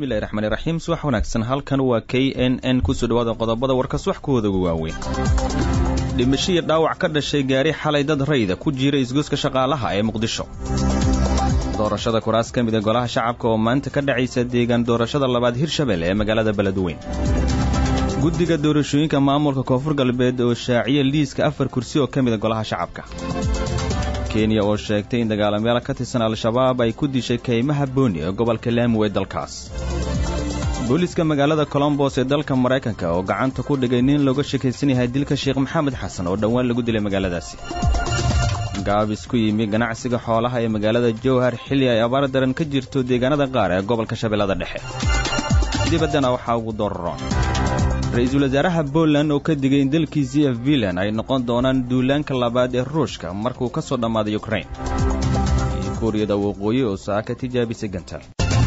bismillahi raxmaani raxiim subax wanaagsan halkan waa k n n kusoo dhawaada qodobada warkas wax kuwooda ugu waaweyn dhimasho iyo dhaawac ka dhashay gaari xalay dad rayda ku jira isgoyska shaqaalaha ee muqdisho doorashada kuraas ka mida golaha shacabka oo maanta ka dhacaysa deegaan doorashada labaad hirshabelle ee magaalada beledweyn guddiga doorashooyinka maamulka koonfur galbeed oo shaaciya liiska afar kursi oo ka mida golaha shacabka kenya oo sheegtay in dagaalamayaal ka tirsan al-shabaab ay ku dishay kaymaha booni ee gobolka laami ee dalkaas booliiska magaalada colombos ee dalka maraykanka oo gacanta ku dhigay nin looga shakaysan yahay dilka sheekh maxamed xasan oo dhowaan lagu dilay magaaladaasi gaabis ku yimi ganacsiga xoolaha ee magaalada jowhar xilli ay abaar daran ka jirto deegaanada qaar ee gobolka shabeellada dhexe dibaddana waxaa ugu dooraroon ra-iisul wasaaraha boland oo ka digay in dalkiisii f vilan ay noqon doonaan duulaanka labaad ee ruushka markuu ka soo dhammaaday ukrain iyo kuuriyada waqooyi oo saaka tijaabisay gantaal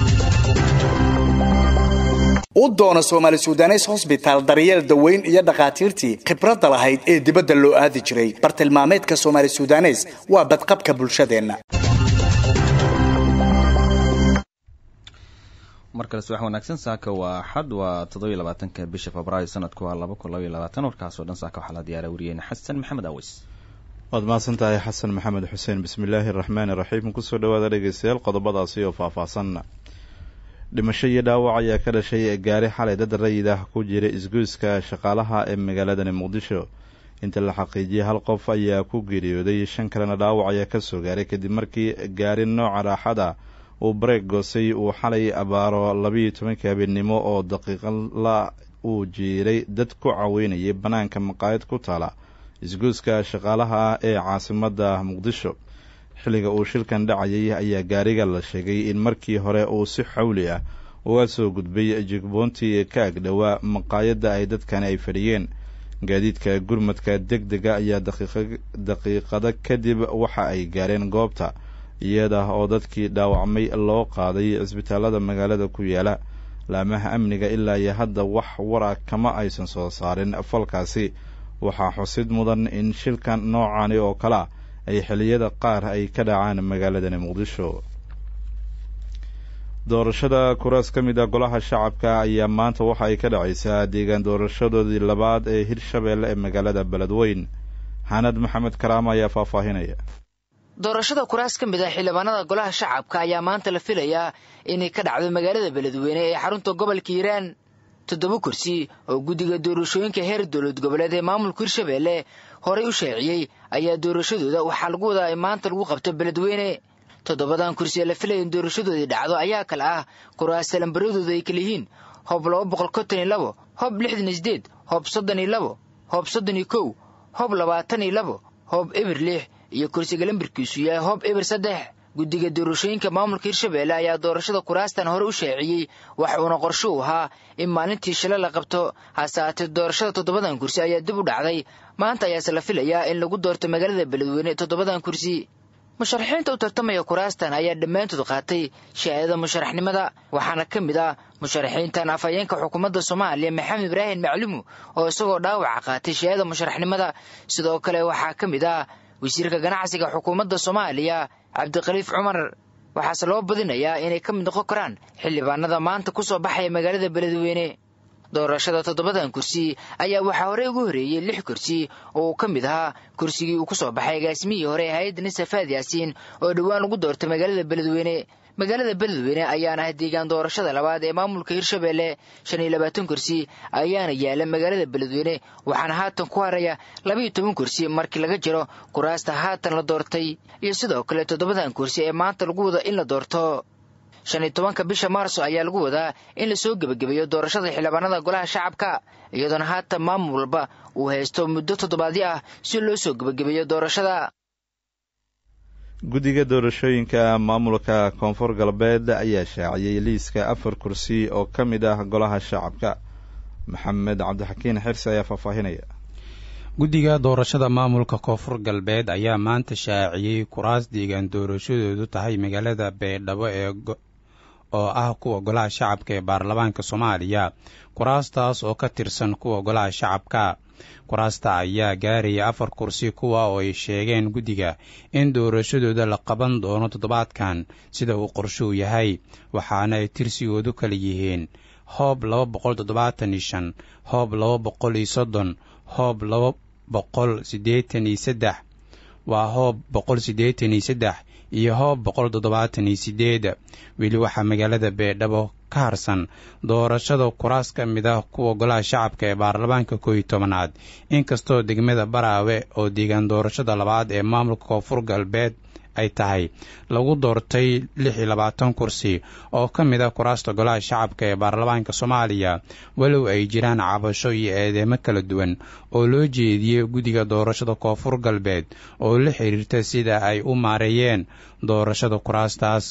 u doono soomaali sudanes hosbitaal daryeel daweyn iyo dhakhaatiirtii khibradda lahayd ee dibadda loo aadi jiray bartilmaameedka soomaali sudanes waa badqabka bulshadeenna mar kale subax wanaagsan saaka waa axad waa toddobiyo labaatanka bisha febraayo sanadku waa laba kun labaiyo labaatan warkaasoo dhan saaka waxaa la diyaara wariyeyna xasan maxamed aweys waad mahadsan tahay xasan maxamed xuseen bismillaahi araxmaani iraxiim kusoo dhawaada dhegeystayaal qodobadaasi oo faahfaahsan dhimasho iyo dhaawac ayaa ka dhashay gaari xalay dad rayid ah ku jira isgoyska shaqaalaha ee magaaladani muqdisho inta la xaqiijiyay hal qof ayaa ku geeriyooday shan kalena dhaawac ayaa kasoo gaaray kadib markii gaari nooca raaxada uu bareeg goosay uu xalay abaaro labiiyo tobankii habeennimo oo daqiiqala uu jiiray dad ku caweynayay bannaanka maqaayad ku taala isgoyska shaqaalaha ee caasimadda muqdisho xilliga uu shilkan dhacayay ayaa gaariga la sheegay in markii hore uu si xawli ah uga soo gudbay jigboontii ka agdhowaa maqaayadda ay dadkani ay fadhiyeen gaadiidka gurmadka deg dega ayaa daqiiqado kadib waxa ay gaareen goobta iyada oo dadkii dhaawacmay loo qaaday cisbitaalada magaalada ku yaala laamaha amniga ilaa iyo hadda wax wara kama aysan soo saarin falkaasi waxaa xusid mudan in shilkan noocani oo kalea ay xilliyada qaar ay ka dhacaan magaaladani muqdisho doorashada kuraas ka mid a golaha shacabka ayaa maanta waxa ay ka dhacaysaa deegaan doorashadoodii labaad ee hirshabeelle ee magaalada beledweyn xanad maxamed karaama ayaa faahfaahinaya doorashada kuraas ka mid ah xildhibaanada golaha shacabka ayaa maanta la filayaa inay ka dhacdo magaalada beledweyne ee xarunta gobolka hiiraan toddoba kursi oo guddiga doorashooyinka heer dowlad goboleed ee maamulka hirshabeelle horey u shaaciyey ayaa doorashadooda waxaa lagu wadaa in maanta lagu qabto beledweyne toddobadan kursi ee la filaya in doorashadoodii dhacdo ayaa kale ah kuraasta lambaradooda ay kala yihiin hoob laba boqol konton iyo labo hoob lixdan iyo sideed hoob soddon iyo labo hoob soddon iyo kow hoob labaatan iyo labo hoob eber lix iyo kursiga lambarkiisu yahay hoob eber saddex guddiga doorashooyinka maamulka hirshabeelle ayaa doorashada kuraastan hore u shaaciyey waxa uuna qorsho u ahaa in maalintii shile la qabto hase haatee doorashada toddobadan kursi ayaa dib u dhacday maanta ayaase la filayaa in lagu doorto magaalada beledweyne toddobadan kursi musharaxiinta u tartamaya kuraastan ayaa dhammaantood qaatay shahaadada musharaxnimada waxaana ka mid ah musharaxiintan afhayeenka xukuumadda soomaaliya maxamed ibraahim maclumu oo isagoo dhaawaca qaatay shahaadada musharaxnimada sidoo kale waxaa ka mid ah wasiirka ganacsiga xukuumadda soomaaliya cabdikhaliif cumar waxaase loo badinayaa inay ka mid noqon karaan xildhibaanada maanta ku soo baxaya magaalada beledweyne doorashada toddobadan kursi ayaa waxaa horey ugu horeeyey lix kursi oo uu ka mid ahaa kursigii uu ku soo baxay agaasimihii hore ee hay-adda nisafaad yaasiin oo dhowaan lagu doortay magaalada beledweyne magaalada beledweyne ayaana ah deegaan doorashada labaad ee maamulka hirshabeelle shan iyo labaatan kursi ayaana yaala magaalada beledweyne waxaana haatan ku haraya labaiyo toban kursi markii laga jiro kuraasta haatan la doortay iyo sidoo kale toddobadan kursi ee maanta lagu wada in la doorto shan iyo tobanka bisha maarso ayaa lagu wadaa in lasoo gebagabeeyo doorashada xildhibaanada golaha shacabka iyadoona haatan maamul walba uu haysto muddo toddobaadyo ah si loo soo gebagabeeyo doorashada guddiga doorashooyinka maamulka koonfur galbeed ayaa shaaciyey liiska afar kursi oo ka mid ah golaha shacabka maxamed cabdixakiin xirsi ayaa faahfaahinaya guddiga doorashada maamulka koonfur galbeed ayaa maanta shaaciyey kuraas deegaan doorashadoodu tahay magaalada beydhabo ee oo ah kuwa golaha shacabka ee baarlamaanka soomaaliya kuraastaas oo ka tirsan kuwa golaha shacabka kuraasta ayaa gaaraya afar kursi kuwa oo ay sheegeen guddiga in doorashadooda la qaban doono toddobaadkan sida uu qorshuu yahay waxaana ay tirsigoodu kala yihiin hoob laba boqol toddobaatan iyo shan hoob laba boqol iyo soddon hoob laba boqol siddeetan iyo saddex waa hoob boqol siddeetan iyo saddex iyo hoob boqol toddobaatan iyo sideed weli waxaa magaalada beedhabo ka harsan doorashada kuraas ka mid ah kuwa golaha shacabka ee baarlamaanka kooiyo tobanaad inkastoo degmada baraawe oo deegaan doorashada labaad ee maamulka koonfur galbeed ay tahay lagu doortay lix iyo labaatan kursi oo ka mid ah kuraasta golaha shacabka ee baarlamaanka soomaaliya walow ay jiraan cabasho iyo eedeemo kala duwan oo loo jeediyey guddiga doorashada koonfur galbeed oo la xiriirta sida ay u maareeyeen doorashada kuraastaas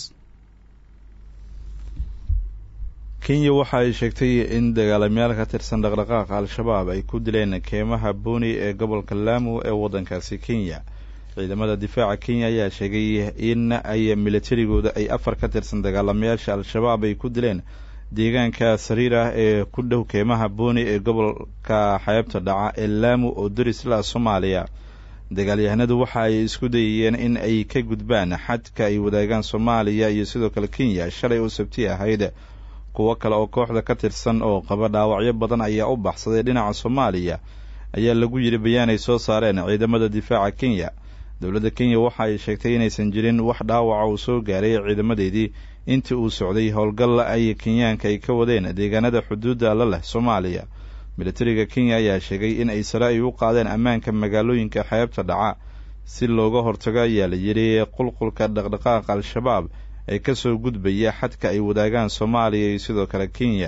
kenya waxa ay sheegtay in dagaalamayaal ka tirsan dhaqdhaqaaqa al-shabaab ay ku dileen keymaha booni ee gobolka laamu ee waddankaasi kenya ciidamada difaaca kenya ayaa sheegay in ay milatarigooda ay afar ka tirsan dagaalamayaasha al-shabaab ay ku dileen deegaanka sariir ah ee ku dhow keymaha booni ee gobolka xeebta dhaca ee laamu oo darisla soomaaliya dagaalyahanadu waxa ay isku dayayeen in ay ka gudbaan xadka ay wadaagaan soomaaliya iyo sidoo kale kenya shalay oo sabti ahayd kuwo kale oo kooxda ka tirsan oo qaba dhaawacyo badan ayaa u baxsaday dhinaca soomaaliya ayaa lagu yidhi bayaan ay soo saareen ciidamada difaaca kenya dowladda kenya waxa ay sheegtay inaysan jirin wax dhaawaca uu soo gaaray ciidamadeedii intii uu socday howlgal ay kenyaanka ay ka wadeen deegaanada xuduudda la leh soomaaliya militariga kenya ayaa sheegay in ay sare ay u qaadeen ammaanka magaalooyinka xeebta dhaca si looga hortago ayaa la yidhi qulqulka dhaqdhaqaaqa al-shabaab ee kasoo gudbaya xadka ay wadaagaan soomaaliya iyo sidoo kale kenya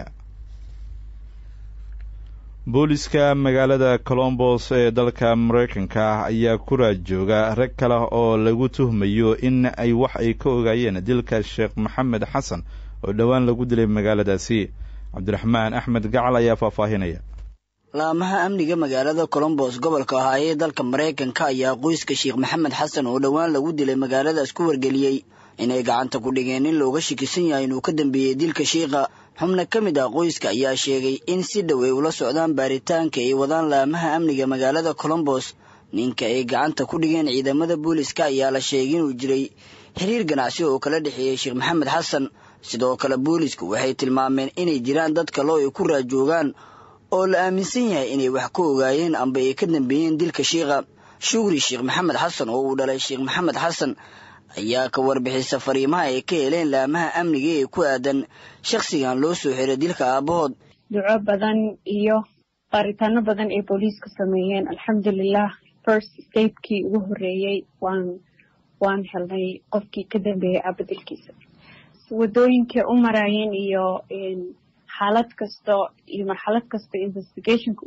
booliska magaalada colombos ee dalka mareykanka ayaa ku raad jooga rag kale oo lagu tuhmayo in ay wax ay ka ogaayeen dilka sheekh maxamed xasan oo dhowaan lagu dilay magaaladaasi cabdiraxmaan axmed gacal ayaa faahfaahinaya laamaha amniga magaalada colombos gobolka ahaa ee dalka maraykanka ayaa qoyska sheekh maxamed xasan oo dhowaan lagu dilay magaaladaas ku wargeliyey inay gacanta ku dhigeen in looga shakisan yahay inuu ka dambeeyey dilka shiikha xubna ka mid ah qoyska ayaa sheegay in si dhow ay ula socdaan baaritaanka ay wadaan laamaha amniga magaalada colombos ninka ay gacanta ku dhigeen ciidamada booliska ayaa la sheegay inuu jiray xiriir ganacsi oo kala dhexeeyey sheekh maxamed xasan sidoo kale boolisku waxay tilmaameen inay jiraan dad kale oo ay ku raajoogaan oo la aaminsan yahay inay wax ka ogaayeen amba ay ka dambeeyeen dilka shiikha shugri sheekh maxamed xasan oo uu dhalay sheekh maxamed xasan ayaa ka warbixisa fariimaha ay ka heleen laamaha amniga ee ku aadan shakhsigan loo soo xiray dilka aabahood duco badan iyo baaritaano badan ay booliisku sameeyeen alxamdulilah first statekii ugu horreeyey waan waan helnay qofkii ka dambeeyey aabadilkiisa wadooyinkay u maraayeen iyo xaalad kasto iyo marxalad kasta investigationka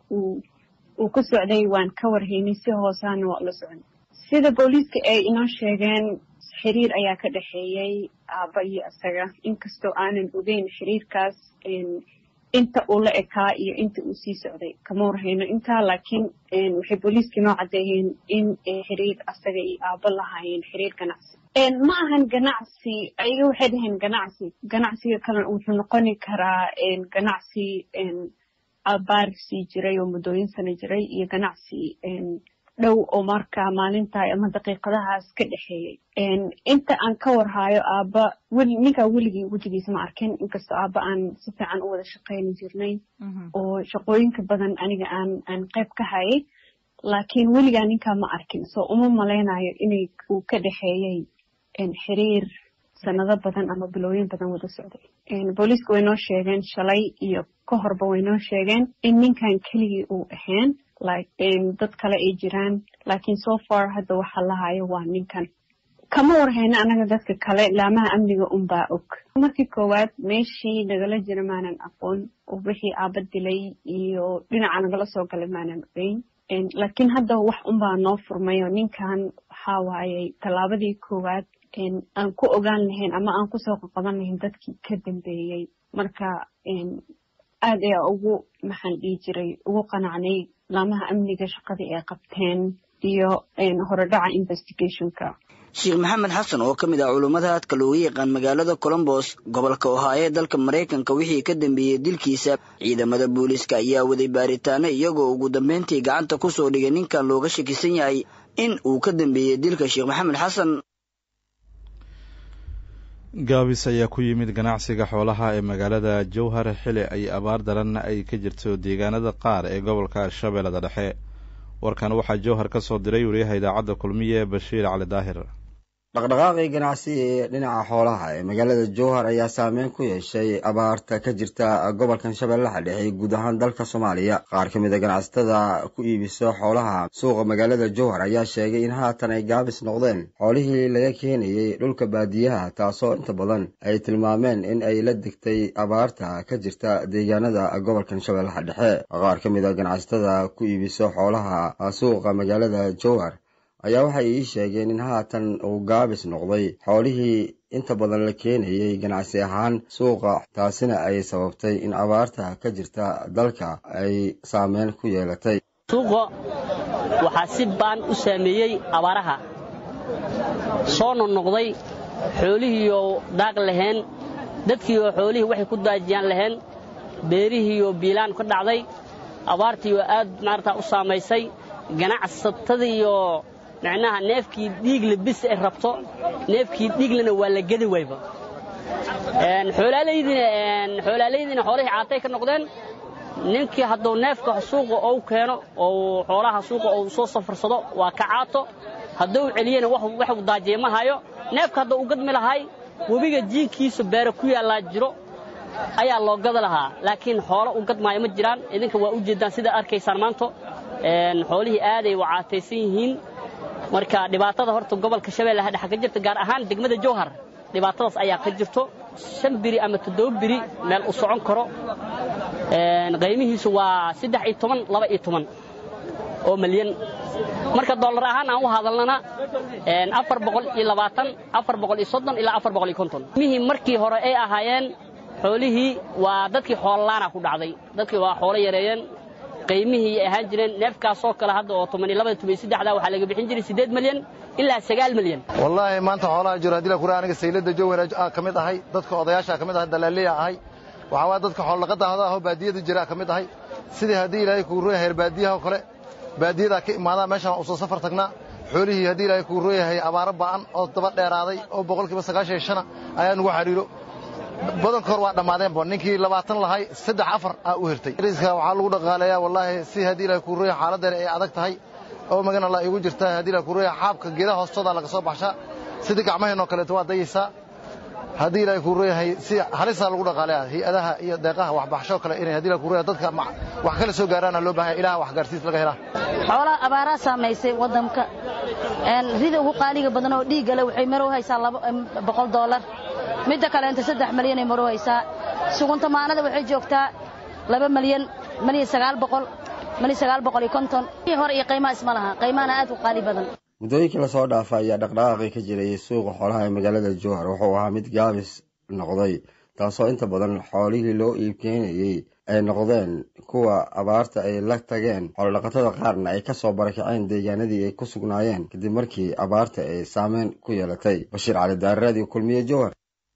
uu ku socday waan ka warhaynay si hoosaana waa ula socon sida booliiska ay inoo sheegeen xiriir ayaa ka dhexeeyey aabba iyo isaga inkastoo aanan ogeyn xiriirkaas inta uu la ekaa iyo inta uu sii socday kama warhayno intaa laakiin waxay booliiska inoo caddeeyeen in xiriir asaga iyo aabbo lahaayeen xiriir ganacsi ma ahan ganacsi ayaga waxay dhaheen ganacsi ganacsiga kale wuxuu noqoni karaa ganacsi abaar sii jiray oo muddooyin sana jiray iyo ganacsi dhow oo markaa maalinta ama daqiiqadahaas ka dhexeeyey inta aan ka warhaayo aabba weli ninkaa weligii wejigiisa ma arkin inkastoo aabba aan si fiican u wada shaqayni jirnay oo shaqooyinka badan aniga aan aan qayb ka hayay laakiin weligaa ninkaa ma arkin soo uma malaynayo inay uu ka dhexeeyey xiriir sanado badan ama bilooyin badan wada socday booliiska way noo sheegeen shalay iyo ka horba way noo sheegeen in ninkan keligii uu ahayn dad kale ay jiraan laakiin so far hadda waxa lahayo waa ninkan kama warhayno anaga dadka kale laamaha amniga unbaa og markii koowaad meeshii nagala jira maanan aqoon oo wixii aaba dilay iyo dhinaca nagala soo galay maanan ogeyn laakiin hadda wax unbaa noo furmayo ninkan waxaa waayey tallaabadii koowaad aan ku ogaan lahayn ama aan kusoo qaqaban lahayn dadkii ka dambeeyey marka aad ayaa ugu maxaan dhihi jiray ugu qanacnay laamaha amniga shaqadii ay qabteen iyo horodhaca investigationka sheekh maxamed xasan oo ka mid ah culummada aadka looga yaqaan magaalada colombos gobolka ohaayo ee dalka maraykanka wixii ka dambeeyey dilkiisa ciidamada booliiska ayaa waday baaritaano iyagoo ugu dambeyntii gacanta ku soo dhigay ninkan looga shakisan yahay in uu ka dambeeyey dilka sheekh maxamed xasan gaabis ayaa ku yimid ganacsiga xoolaha ee magaalada jowhar xili ay abaar daran ay ka jirto deegaanada qaar ee gobolka shabeellada dhexe warkan waxaa jowhar ka soo diray wariyaha idaacadda kulmiye bashiir cali daahir dhaqdhaqaaqii ganacsi ee dhinaca xoolaha ee magaalada jowhar ayaa saameyn ku yeeshay abaarta ka jirta gobolkan shabeellaha dhexe guud ahaan dalka soomaaliya qaar ka mid a ganacsatada ku iibiso xoolaha suuqa magaalada jowhar ayaa sheegay in haatan ay gaabis noqdeen xoolihii laga keenayey dhulka baadiyaha taasoo inta badan ay tilmaameen in ay la degtay abaarta ka jirta deegaanada gobolkan shabeellaha dhexe qaar ka mid a ganacsatada ku iibiso xoolaha suuqa magaalada jowhar ayaa waxay ii sheegeen in haatan uu gaabis noqday xoolihii inta badan la keenayey ganacsi ahaan suuqa taasina ay sababtay in abaarta ka jirta dalka ay saameyn ku yeelatay suuqa waxaa si baan u saameeyey abaaraha soo noqnoqday xoolihiioo daaq lahayn dadkiioo xoolihii waxay ku daajiyaan lahayn beerihiioo biilaan ka dhacday abaartiioo aad maarata u saamaysay ganacsatadiioo macnaha neefkii dhiigle bis ay rabto neefkii dhiiglena waa la gedi wayba xoolaalaydiina xoolihii caatay ka noqdeen ninkii hadduu neefka suuqa ou keeno ou xoolaha suuqa ou soo safarsado waa ka caato hadduu celiyena waxu daajiya ma hayo neefka hadduu u gadmi lahay webiga jiinkiisa beere ku yaallaa jiro ayaa loo gada lahaa laakiin xoolo u gadmaayo ma jiraan idinka waa u jeeddaan sidaa arkaysaan maanta xoolihii aaday u caataysan yihiin marka dhibaatada horta gobolka shabeellaha dhexe ka jirta gaar ahaan degmada jowhar dhibaatadaas ayaa ka jirto shan biri ama toddoba biri meel u socon karo qaymihiisu waa saddex iyo toban laba iyo toban oo malyan marka dollar ahaan aan u hadalnana afar boqol iyo labaatan afar boqol iyo soddon ilaa afar boqol iyo konton mihii markii hore ay ahaayeen xoolihii waa dadkii xoololaana ku dhacday dadkii waa xoolo yareeyeen qaymihii ay ahaan jireen neefkaasoo kale hadda oo toban iyo labada toban iyo saddexda waxaa laga bixin jiray siddeed malyan ilaa sagaal malyan wallaahi maanta xoolaha jiro haddii la kura aniga saylada jowhar ka mid ahay dadka odayaasha ka mid ahay dalaaliya ahay waxaa waaya dadka xoolodhaqada ahoo baadiyada jira ka mid ahay sidii haddii ilaahay kuu rooyahay reer baadiyaha oo kale baadiyadaa ka imaadaa meeshaan usoo safar tagnaa xoolihii haddii ilaahay kuu rooyahay abaaro ba'an oo daba dheeraaday oo boqolkiiba sagaashan iyo shana ayaa nugu xariiro badanka hor waa dhammaadeenba ninkii labaatan lahay saddex afar aa u hirtay riiska waxaa lagu dhaqaaleeyaa wallaahi si haddii ilahay kuu rooyahay xaaladdeena ay adag tahay oo magan alla igu jirta haddii ilahay kuu rooyahay xaabka geedaha hoostooda laga soo baxshaa sidii gacmaheenoo kaleeto waa dayaysaa haddii ilaahay kuu rooyahay si halisaa lagu dhaqaaleeyaa hay-adaha iyo deeqaha waxbaxshoo kale inay haddii ilahay kuu rooyahay dadka wax kala soo gaaraana loo baahanya ilaha wax gaarsiis laga helaa xoolaha abaaraa saamaysay waddanka rida ugu qaaliga badan oo dhiiggale waxay marow haysaa boqol doolar midda kaleenta saddex malyanay marow haysaa sugunta maanada waxay joogtaa laba malyan malyan sagaal boqol malyan sagaal boqol iyo konton hore iyo qiimaha isma laha qiimahana aad u qaali badan muddooyinkii lasoo dhaafa ayaa dhaqdhaqaaqii ka jiray suuqa xoolaha ee magaalada jowhar wuxuu ahaa mid gaabis noqday taasoo inta badan xoolihii loo iibkeenayey ay noqdeen kuwa abaarta ay la tageen xoolodhaqatada qaarna ay ka soo barakaceen deegaanadii ay ku sugnaayeen kadib markii abaarta ay saameyn ku yeelatay bashiir cali daararaadii kulmiye jowhar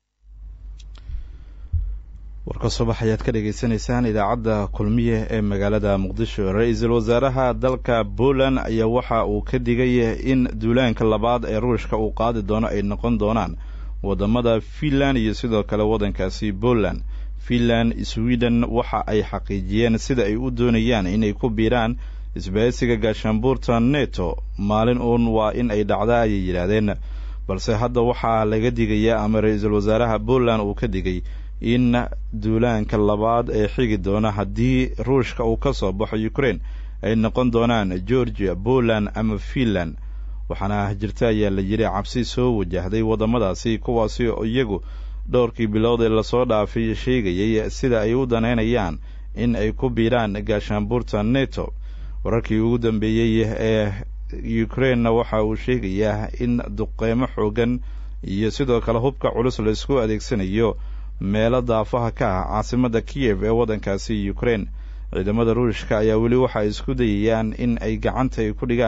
warka subax ayaad ka dhagaysanaysaan idaacadda kulmiye ee magaalada muqdisho ra-iisul wasaaraha dalka poland ayaa waxa uu ka digay in duulaanka labaad ee ruushka uu qaadi doono ay noqon doonaan waddamada finland iyo sidoo kale waddankaasi poland finland sweden waxa ay xaqiijiyeen sida ay u doonayaan inay ku biiraan isbahaysiga gaashaanbuurta neto maalin uun waa in ay dhacda ayay yidhaahdeen balse hadda waxaa laga digayaa ama ra-iisul wasaaraha poland uu ka digay in duulaanka labaad ee xigi doona haddii ruushka uu ka soo baxo ukraine ay noqon doonaan georgia poland ama finland waxaana jirta ayaa la yidhi cabsi soo wajahday waddamadaasi kuwaasi oo iyagu dhowrkii bilood ee lasoo dhaafay sheegayay sida ay u danaynayaan in ay ku biiraan gaashaanbuurta neto wararkii ugu dambeeyey ee ukrainena waxa uu sheegayaa in duqeymo xoogan iyo sidoo kale hubka culus laisku adeegsanayo meelo daafaha ka ah caasimadda kiyev ee waddankaasi ukraine ciidamada ruushka ayaa weli waxa ay isku dayayaan in ay gacanta ay ku dhigaan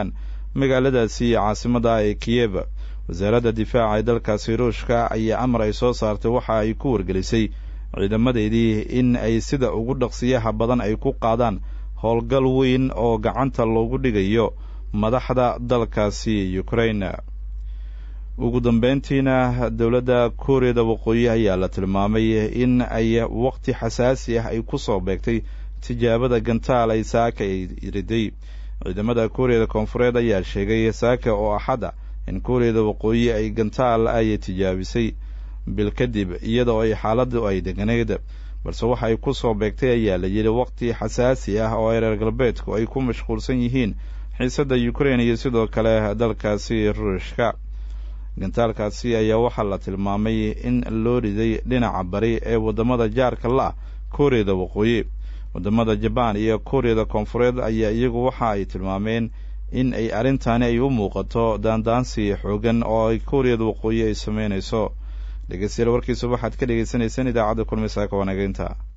magaaladaasi caasimada ee kiyev wasaaradda difaaca ee dalkaasi ruushka ayaa amar ay soo saartay waxa ay ku wargelisay ciidamadeedii in ay sida ugu dhaqsiyaha badan ay ku qaadaan howlgal weyn oo gacanta loogu dhigayo madaxda dalkaasi ukraine ugu dambeyntiina dowladda kuuriyada waqooyi ayaa la tilmaamay in ay waqti xasaasi ah ay ku soo beegtay tijaabada gantaal ay saaka ay riday ciidamada kuuriyada koonfureed ayaa sheegay saaka oo axada in kuuriyada waqooyi ay gantaal ay tijaabisay bil kadib iyadoo ay xaaladdu ay deganeyd balse waxa ay ku soo beegtay ayaa la yidhi waqti xasaasi ah oo ay reer galbeedku ay ku mashquulsan yihiin xiisadda ukraine iyo sidoo kale dalkaasi ruushka gantaalkaasi ayaa waxaa la tilmaamay in loo riday dhinaca bari ee waddamada jaarka la-ah kuuriyada waqooyi waddamada jabaan iyo kuuriyada koonfureed ayaa iyagu waxa ay tilmaameen in ay arrintaani ay u muuqato daandaansi xoogan oo ay kuuriyada waqooyi ay sameynayso dhegeystayaal warkiisa waxaad ka dhegeysaneysaan idaacadda kulmisaaka wanageynta